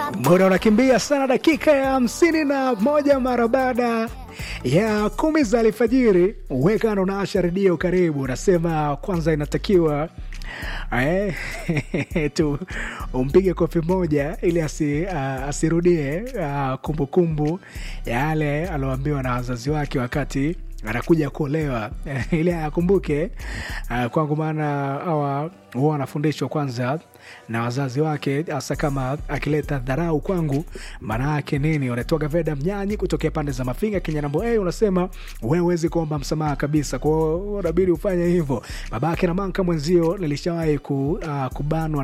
muda unakimbia sana dakika ya hamsini na moja mara baada ya kumi za alfajiri wekano na asha redio karibu unasema kwanza inatakiwa eh, tu umpige kofi moja ili asi, uh, asirudie uh, kumbukumbu ya yale alioambiwa na wazazi wake wakati anakuja kuolewa ili akumbuke uh, kwangu maana hawa huwa wanafundishwa kwanza na wazazi wake hasa kama akileta dharau kwangu maana yake nini unatoka veda mnyanyi kutokea pande za mafinga kinyanambo hey, unasema wewe huwezi kuomba msamaha kabisa kwao unabidi ufanye hivyo babake na manka mwenzio nilishawahi ku, uh, kubanwa